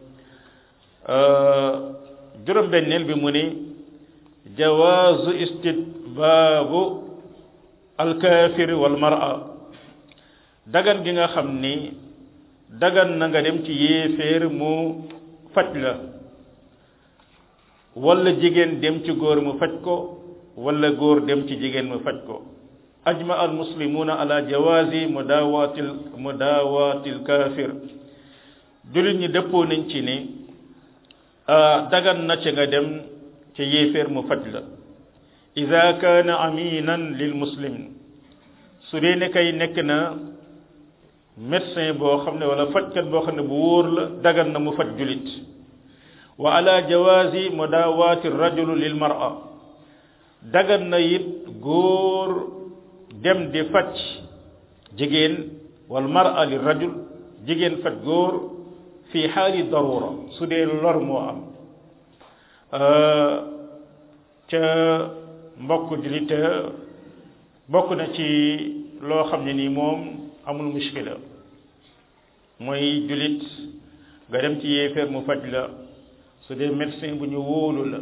S1: juróom-benneel bi mu ni jawaazu istitbaabu alkaafir wal mar'a dagan gi nga xam ni dagan na nga dem ci yéeféer mu faj la wala jigéen dem ci góor mu faj ko wala góor dem ci jigéen mu faj ko ajma al muslimuna ala jawaazi mudaawatil mudaawatil kaafir jullit ñi dëppoo nañ ci ni dagan na ci nga dem ci yéeféer mu faj la ida kaana aminan lil muslim su dee ne kay nekk na médecin boo xam ne wala fajkat boo xam ne bu wóor la dagan na mu faj jullit wa ala jawaazi mudaawaati rajulu lil mar'a dagan na it góor dem di faj jigéen wal mar'a li rajul jigéen faj góor fi xaali darura su dee lor moo am ca mbokk jullit bokk na ci loo xam ne nii moom amul mushkila mooy jullit nga dem ci yéeféer mu faj la su dee médecin bu ñu wóolu la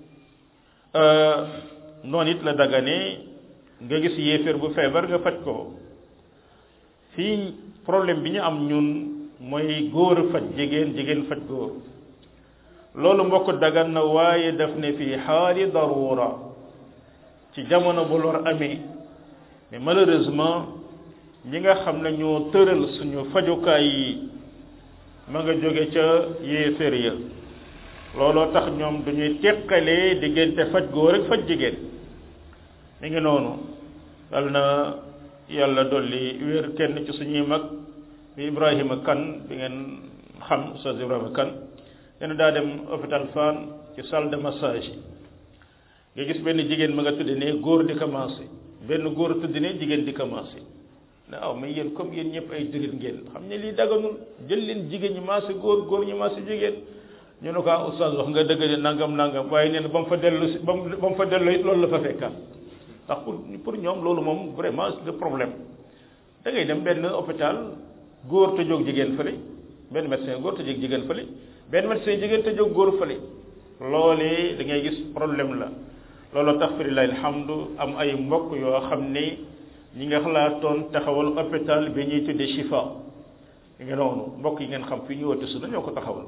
S1: noonu it la dagane nga gis yéeféer bu feebar nga faj ko fii problème bi ñu am ñun mooy góor faj jigéen jigéen faj góor loolu mbokk dagan na waaye daf ne fii xaali darura ci jamono bu lor amee mais malheureusement ñi nga xam ne ñoo tëral suñu fajukaay yi ma nga jóge ca yéeféer ya looloo tax ñoom duñuy teqalee diggante faj góor ak faj jigéen mi ngi noonu yal na yàlla dolli wér kenn ci suñuy mag bi Ibrahima kan bi ngeen xam Oustaz Ibrahima kan dana daa dem hôpital Fann ci salle de massage yi nga gis benn jigéen ma nga tudde ne góor di commencé benn góor tudde ne jigéen di commencé ne aw mais yéen comme yéen ñëpp ay jullit ngeen xam ne lii daganul jël leen jigéen ñi maase góor góor ñi maase jigéen ñu ne ko ah oustaz wax nga dëgg de nangam nangam waaye nee na ba mu fa dellu si ba mu ba mu fa dellu it loolu la fa fekkaat ndax pour pour ñoom loolu moom vraiment c'est le problème da ngay dem benn hôpital góor te jóg jigéen fële benn médecin góor te jóg jigéen fële benn médecin jigéen te jóg góor fële loolee da ngay gis problème la loolu tax fi lillahi alhamdu am ay mbokk yoo xam ne ñi nga xalaatoon taxawal hôpital bi ñuy tudde Chifa yi nga noonu mbokk yi ngeen xam fi ñu woote su ñoo ko taxawal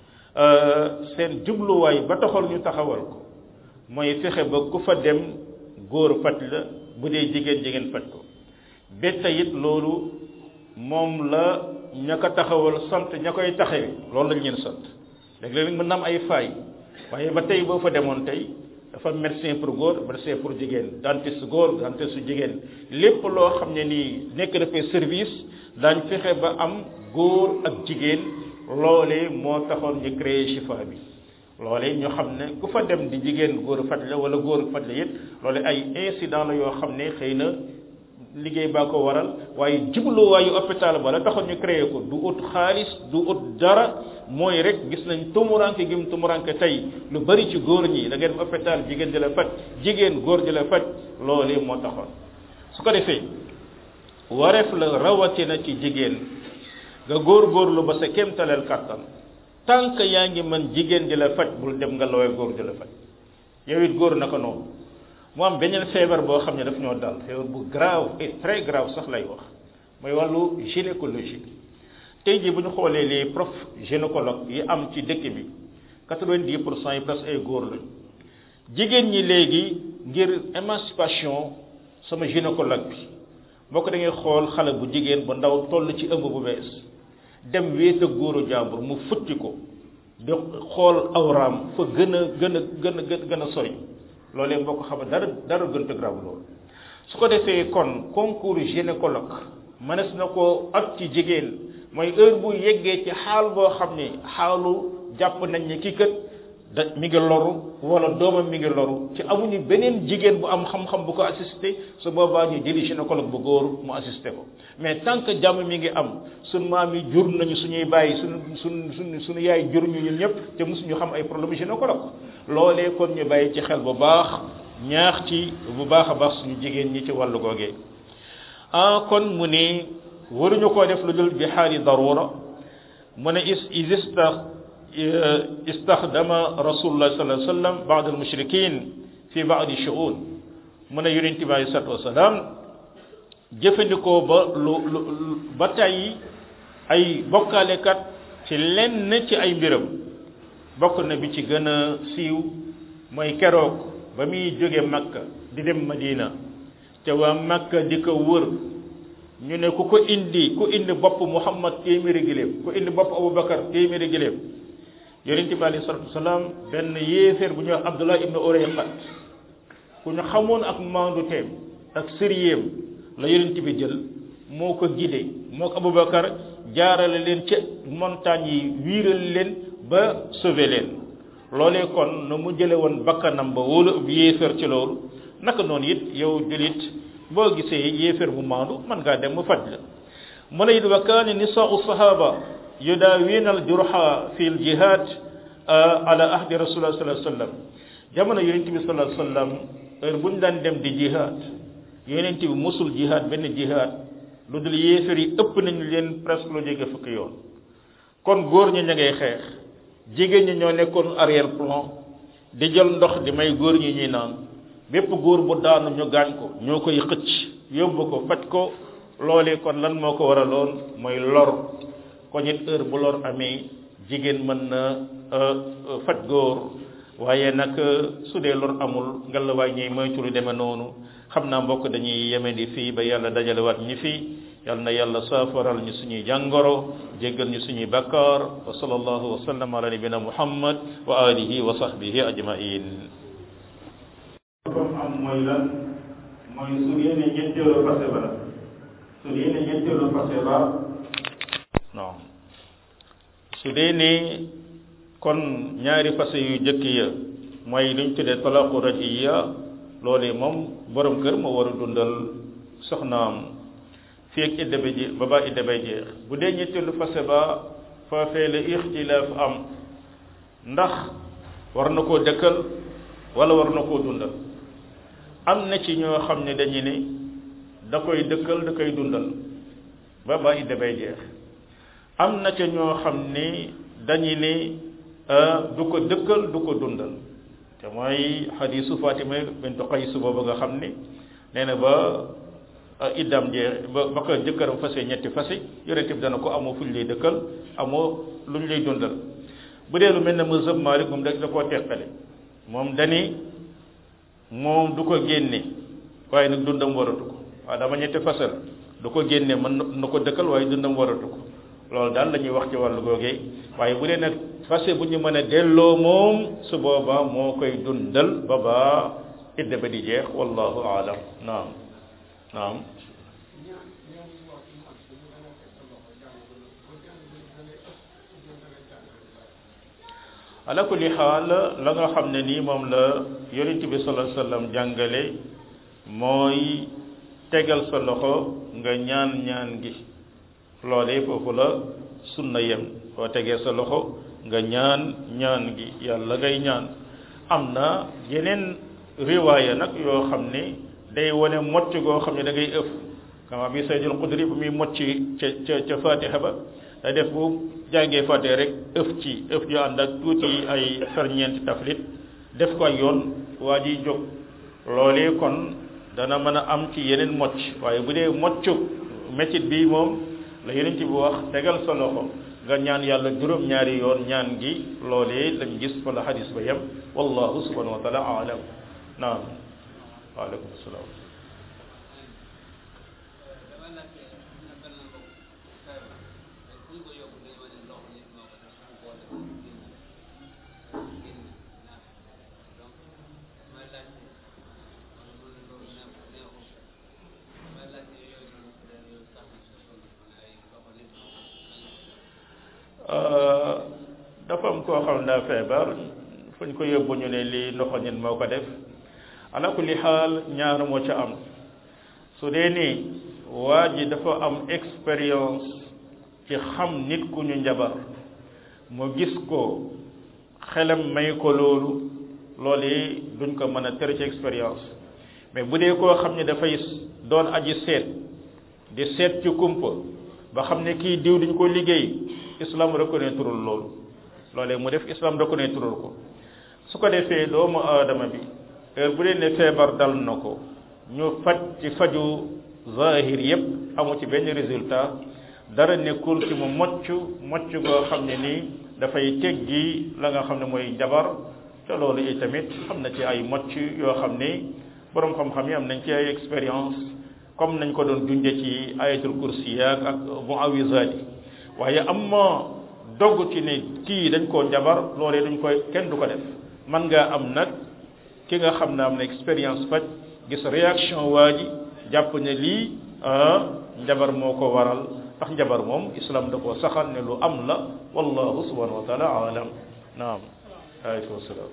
S1: seen jubluwaay ba taxoon ñu taxawal ko mooy fexe ba ku fa dem góor faj la bu dee jigéen jigéen faj ko betta it loolu moom la ña ko taxawal sant ña koy taxawee loolu lañ leen sant léeg-léeg mën na am ay faay waaye ba tey boo fa demoon tey dafa médecin pour góor médecin pour jigéen dentiste góor dentiste su jigéen lépp loo xam ne nii nekk dafay service daañ fexe ba am góor ak jigéen loolee moo taxoon ñu créé Chifa bi loolee ñu xam ne ku fa dem di jigéen góor faj la wala góor faj la it loole ay incident la yoo xam ne xëy na liggéey baa ko waral waaye jubluwaayu hôpital ba la taxoon ñu créé ko du ut xaalis du ut dara mooy rek gis nañ tumuranke gim tumuranke tey lu bari ci góor ñi da ngeen hôpital jigéen di la faj jigéen góor di la faj loolee moo taxoon su ko defee wareef la rawatina ci jigéen nga góor-góorlu ba sa kéemtaleel kàttan tant que yaa ngi mën jigéen di la faj bul dem nga looy góor di la faj yow it góor naka noonu mu am beneen feebar boo xam ne daf ñoo dal feebar bu grave et très grave sax lay wax mooy wàllu gynécologie tey jii bu ñu xoolee les prof gynécologue yi am ci dëkk bi quatre-vingt-dix pour cent yi presque ay góor lañ jigéen ñi léegi ngir émancipation sama gynécologue bi boo ko da ngay xool xale bu jigéen bu ndaw toll ci ëmb bu bees dem wéet ak góoru jàmbur mu futti ko di xool awraam fa gën a gën a gën a gën a sori loolee boo ko xam dara dara gën a grave loolu su ko defee kon concours gynécologue mënees na ko at ci jigéen mooy heure bu yeggee ci xaal boo xam ne xaalu jàpp nañ ne kii kat da mi ngi loru wala doomam mi ngi loru ci amuñu beneen jigéen bu am xam-xam bu ko assisté su boobaa ñu jëli gynécologue bu góor mu assisté ko mais tant que jàmm mi ngi am suñ maam yi jur nañu suñuy bàyyi suñu suñ suñ suñu yaay jur ñu ñun ñëpp te mosuñu xam ay problème gynécologue loolee kon ñu bàyyi ci xel bu baax ñaax ci bu baax a baax suñu jigéen ñi ci wàllu googee ah kon mu ne waruñu koo def lu dul bi xaali darura mu ne is isista istaxdama rasulullah sallallahu alayhi wa sallam baad al mushrikin fi baadi shuun mu ne yonente bi alayhi salatu wasalaam jëfandikoo ba lu lu ba tey ay bokkaalekat ci lenn ci ay mbiram bokk na bi ci gën a siiw mooy keroog ba muy jóge makka di dem madina te waa makka di ko wër ñu ne ku ko indi ku indi bopp muhammad téeméeri giléem ku indi bopp abubakar téeméeri giléem yonente bi alayhi salatu wasalaam benn yéeféer bu ñuy wax abdullah ibnu urayqat ku ñu xamoon ak maandu teem ak sëriyéem la yonente bi jël moo ko gide moo ko abubakar jaarale leen ca montagne yi wiiral leen ba sauver leen loolee kon na mu jële woon bakkanam ba wóolu ab yéeféer ci loolu naka noonu it yow julit boo gisee yéeféer bu maandu mën ngaa dem mu faj la mu ne it wa kaane nisaau sahaba yudaawina al jurha fi l jihad ala ahdi rasulillah sallallahu alayhi wasallam jamono yonent bi sallallahu alayhi wasallam heure bu ñu daan dem di jihad yonent bi musul jihad benn jihad lu dul yéeféer yi ëpp nañu leen presque lu jege fukki yoon kon góor ñi ña ngay xeex jigéen ñi ñoo nekkoon arrière plan di jël ndox di may góor ñi ñuy naan bépp góor bu daanu ñu gaañ ko ñoo koy xëcc yóbbu ko faj ko loolee kon lan moo ko waraloon mooy lor ko ñit heure bu lor amee jigéen mën na faj góor waaye nag su dee lor amul ngelawaay ñuy moytu lu demee noonu xam naa mbokk dañuy yeme di fii ba yàlla dajalewaat ñi fii yal na yàlla saafaral ñu suñuy jàngoro jéggal ñu suñuy bakkaar wa sallallahu wa sallam ala nabina muhammad wa alihi wa sahbihi ajmain comme am mooy lan mooy su yéene ñetteelu fase ba la su yéene ñetteelu fase ba non su dee ne kon ñaari fase yu jëkk ya mooy luñ tuddee talaqu rajiya loolee moom borom kër moo war a dundal soxnaam fii ak idda ba jeex ba ba idda bay jeex bu dee ñetteelu fase ba foofee la ixtilaaf am ndax war na koo dëkkal wala war na koo dundal am na ci ñoo xam ne dañu ne da koy dëkkal da koy dundal ba ba idda bay jeex am na ca ñoo xam ne dañu ne du ko dëkkal du ko dundal te mooy xadiisu Fatima bintu Qays boobu nga xam ni nee na ba iddam jee ba ba ko jëkkëram fase ñetti fase yonent bi dana ko amoo fu ñu lay dëkkal amoo lu ñu lay dundal bu dee lu mel ne mazhab Maalik moom da da koo teqale moom dani moom du ko génne waaye nag dundam waratu ko waaw dama ñetti fase la du ko génne mën na ko dëkkal waaye dundam waratu ko loolu daal la ñuy wax ci wàllu googee waaye bu dee nag fase bu ñu mën a delloo moom su boobaa moo koy dundal ba baa idda ba di jeex wallahu aalam naam naam ala kulli xaal la nga xam ne nii moom la yonent bi sallallahu alayhi wasallam jàngale mooy tegal sa loxo nga ñaan ñaan gi loolee foofu la sunna yem boo tegee sa loxo nga ñaan ñaan gi yàlla ngay ñaan am na yeneen riwaaya nag yoo xam ne day wane mocc goo xam ne da ngay ëf kama bi Sayyidul Xudri bu muy mocc ca ca ca Fatiha ba da def bu jàngee Fatiha rek ëf ci ëf yu ànd ak tuuti ay ferñeent taflit def ko ay yoon waa ji jóg loolee kon dana mën a am ci yeneen mocc waaye bu dee moccu métit bi moom la yeneen ci bu wax tegal sa loxo nga ñaan yàlla juróom ñaari yoon ñaan gi loolee lañ gis fa la xadis ba yem wallahu subhanahu wa taala alam naam waaleykum salaam dafa am koo xam daa feebar fu ñu ko yóbbu ñu ne lii ndoxo nit moo ko def ala kulli xaal ñaar moo ca am su dee ni waa ji dafa am expérience ci xam nit ku ñu njabar mu gis ko xelam may ko loolu loolu yi duñ ko mën a tere ci expérience mais bu dee koo xam ne dafay doon aji seet di seet ci kumpa ba xam ne kii diw duñ ko liggéey islam reconnaître loolu loolee mu def islam reconnaître ko su ko defee doomu aadama bi heure bu dee ne feebar dal na ko ñu faj ci faju zahir yépp amu ci benn résultat dara nekkul ci mu mocc mocc goo xam ne nii dafay teggi la nga xam ne mooy jabar te loolu itamit xam na ci ay mocc yoo xam ne boroom xam-xam yi am nañ ci ay expérience comme nañ ko doon junje ci ayatul kursi yaak ak muawizaat yi waaye am ma dogg ci ne kii dañ koo njabar loolee duñ koy kenn du ko def man ngaa am nag ki nga xam ne am na expérience faj gis réaction waa ji jàpp ne lii njabar moo ko waral ndax njabar moom islam da koo saxal ne lu am la wallahu subhanahu wa taala alam naam aleykum salaam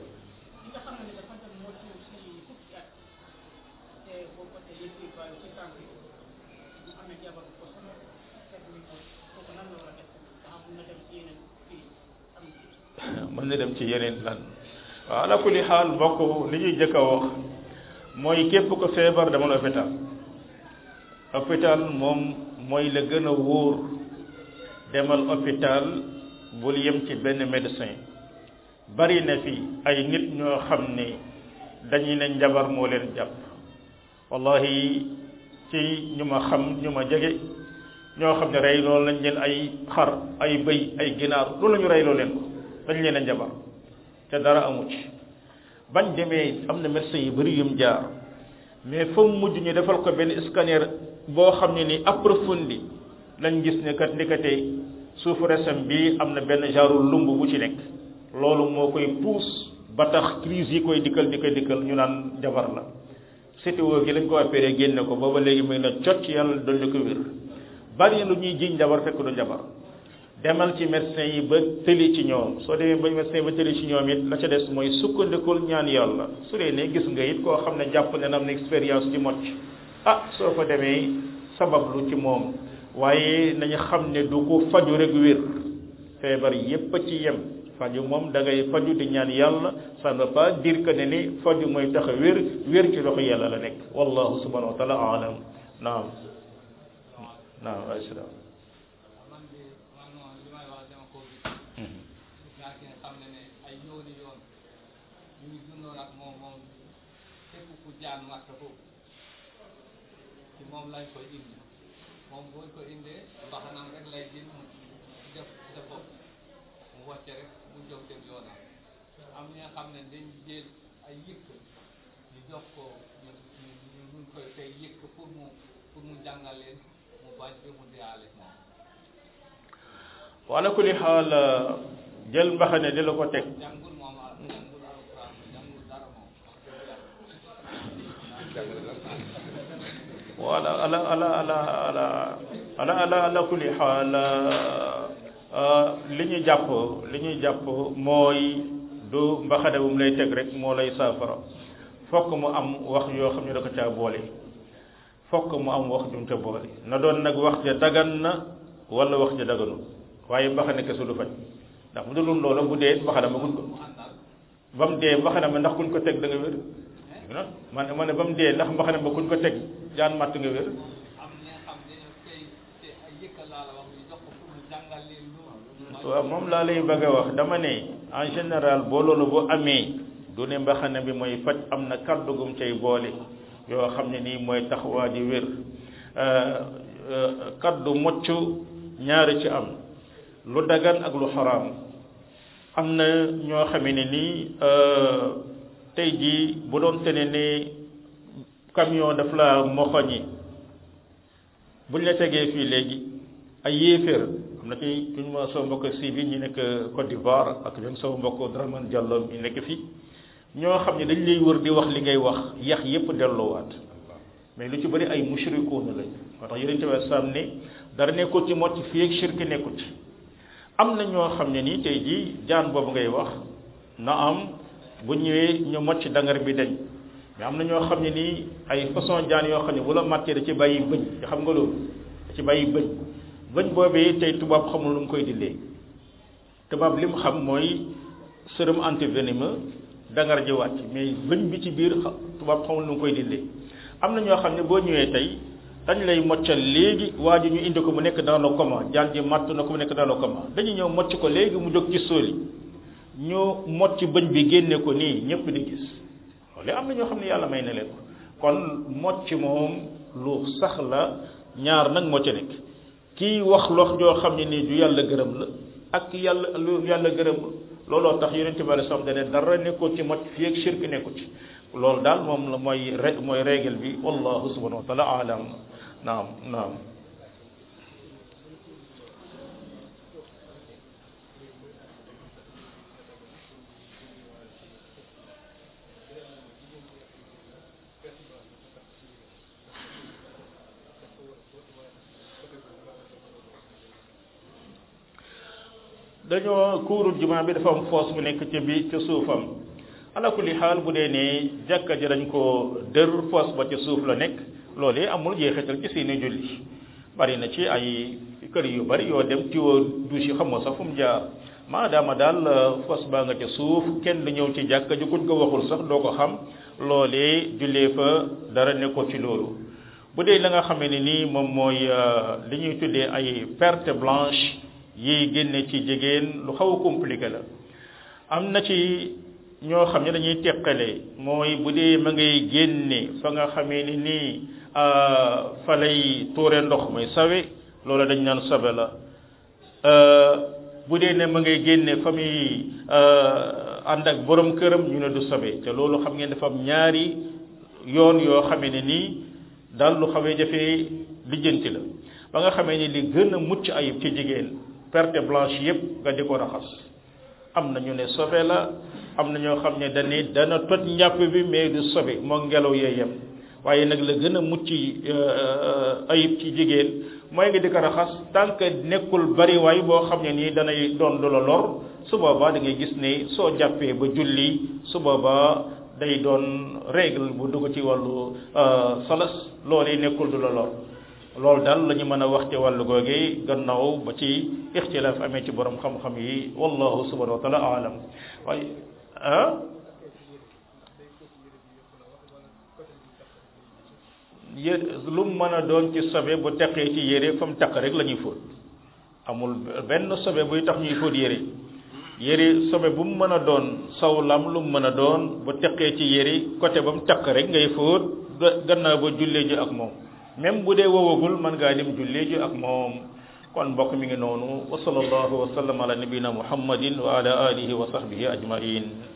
S1: mën na dem ci yeneen lan waaw ala kulli xaal mbokk li ñuy jëkk a wax mooy képp ko feebar demal hôpital hôpital moom mooy la gën a wóor demal hôpital bul yem ci benn médecin bari na fi ay nit ñoo xam ne dañuy ne njabar moo leen jàpp wallahi ci ñu ma xam ñu ma jege ñoo xam ne rey loolu lañ leen ay xar ay bëy ay ginaar loolu la ñu rey loo leen ko dañ leen a njabar te dara amu ci bañ demee am na médecin yu bari yum jaar mais fa mu mujj ñu defal ko benn scanner boo xam ne ni approfondi lañ gis ne kat ndikate suufu resam bi am na benn genre lumb bu ci nekk loolu moo koy puus ba tax crise yi koy dikkal di koy dikkal ñu naan jabar la CTO gi lañ ko opéré génne ko booba léegi muy na cot ci yàlla dolli ko wér bari lu ñuy jiñ jabar fekk du jabar demal ci médecin yi ba tëli ci ñoom soo demee ba médecin ba tëli ci ñoom it la ca des mooy sukkandikul ñaan yàlla su dee ne gis nga it koo xam ne jàpp ne am na expérience ci mocc ah soo fa demee sabablu ci moom waaye nañu xam ne du ko faju rek wér feebar yépp a ci yem faju moom da ngay faju di ñaan yàlla ça ne veut pas dire que ne ni faju mooy tax a wér wér ci loxo yàlla la nekk wallahu subhanahu wa taala alam naam naam asalaam
S2: jaan matt foofu ci moom lañ koy indi moom buñ ko indee mbaxanam rek lay jël mu def def bopp mu wàcce rek mu jóg dem yoonam am ñi nga xam ne dañ jël ay yëkk ñu jox ko ñu ñu ñu koy fay yëkk pour mu pour mu jàngal leen mu bañ bi mu deyaale moom
S1: wala kulli xaal jël mbaxane di la ko teg
S2: jàngul moom a jàngul alquran jàngul dara moom
S1: wala ala ala ala ala ala ala ala kulli xaal li ñu jàpp li ñuy jàpp mooy du mbaxane bu mu lay teg rek moo lay saafara fokk mu am wax yoo xam ne da ko caa boole fokk mu am wax jum ca boole na doon nag wax ja dagan na wala wax ja daganul waaye mbaxane kese du faj ndax bu dul loolu bu dee mbaxane ma kuñ ko
S2: mu àndal
S1: ba mu dee mbaxane ma ndax kuñ ko teg da nga wér non man ma ne ba mu dee ndax mbaxane ma kuñ ko teg jaan matt nga wér
S2: am ñi nga xam dañoo tey te ay yëkka laa la wax ñu jox ko pour mu jàngal leen loolu
S1: waaw moom laa lay bëgg a wax dama ne en général boo loolu bu amee du ne mbaxane bi mooy faj am na kàddu gum cay boole yoo xam ne nii mooy tax waa ji wér kaddu mocc ñaari ci am lu dagan ak lu xaraam am na ñoo xamee ne nii tey jii bu doon te ne ne camion daf la moxoñi buñ la tegee fii léegi ay yéeféer am na ci suñu ma sama mbokk si bi ñu nekk Côte d'Ivoire ak ñoom sama mbokk Dramane Diallo ñu nekk fii ñoo xam ne dañ lay wër di wax li ngay wax yax yépp delloowaat mais lu ci bëri ay mushrikuuna lañ moo tax yonente bi sam ne dara nekkul ci mocc fii ak shirk nekkul ci am na ñoo xam ne nii tey jii jaan boobu ngay wax na am bu ñëwee ñu mocc dangar bi dañ mais am na ñoo xam ne nii ay façon jaan yoo xam ne bu la màttee da ci bàyyi bëñ nga xam nga loolu da ci bàyyi bëñ bëñ boobee tey tubaab xamul lu mu koy dindee tubaab li mu xam mooy sérum antivénémeux dangar ji wàcc mais bëñ bi ci biir tubaab xamul lu mu koy dindee am na ñoo xam ne boo ñëwee tey dañ lay moccal léegi waa ji ñu indi ko mu nekk dans le coma jaan ji matt na ko mu nekk dans le coma dañuy ñëw mocc ko léegi mu jóg ci sóoli ñu mocc bëñ bi génne ko nii ñëpp di gis loolu am na ñoo xam ne yàlla may na leen ko kon mocc moom lu sax la ñaar nag moo ca nekk kii wax lox joo xam ne nii du yàlla gërëm la ak yàlla lu yàlla gërëm looloo tax yonente bi alei salaam dane dara nekkul ci mocc fii ak shirk nekkul ci loolu daal moom la mooy re mooy règle bi wallahu subhanahu wa taala alam naam naam dañoo kuuru jumaa bi dafa am foos bu nekk ca bi ca suufam ala kulli xaal bu dee ne jàkka ji dañ ko dër foos ba ca suuf la nekk loolu amul jeexital ci seeni julli bari na ci ay kër yu bari yoo dem tiwo douche yi xamoo sax fu mu jaar maadaama daal foos baa nga ca suuf kenn du ñëw ci jàkka ji kuñ ko waxul sax doo ko xam loolee jullee fa dara nekkoo ci loolu bu dee la nga xamee ne nii moom mooy li ñuy tuddee ay perte blanche yiy génne ci jigéen lu xaw a compliqué la am na ci ñoo xam ne dañuy teqale mooy bu dee ma ngay génne fa nga xamee ni nii fa lay tuure ndox mooy sawe loolu dañ naan sabe la bu dee ne ma ngay génne fa muy ànd ak borom këram ñu ne du sabe te loolu xam ngeen dafa am ñaari yoon yoo xamee ne nii daal lu xawee jafee lijjanti la ba nga xamee ni li gën a mucc ayib ci jigéen perte blanche yépp nga di ko raxas am na ñu ne sobe la am na ñoo xam ne dañuy dana toj njàpp bi mais du sobe moo ngelaw yee yem waaye nag la gën a mucc ayib ci jigéen mooy nga di ko raxas tant que nekkul bariwaay boo xam ne nii danay doon du la lor su boobaa da ngay gis ne soo jàppee ba julli su boobaa day doon règle bu dugg ci wàllu salas loolee nekkul du la lor loolu daal la ñu mën a wax ci wàllu googu gannaaw ba ci ixtilaaf amee ci borom xam-xam yi wallahu subhanahu wa taala alam waaye ah yé lu mu mën a doon ci sobe bu teqee ci yére fa mu teq rek la ñuy fóot amul benn sobe buy tax ñuy fóot yére yére sobe bu mu mën a doon sawlam lu mu mën a doon bu teqee ci yére côté ba mu teq rek ngay fóot gannaaw ba jullee ji ak moom même bu dee wowagul mën ngaa dem jullee ji ak moom kon mbokk mi ngi noonu wa sallallahu wa sallam ala nabina muhammadin wa ala alihi wa sahbihi ajmain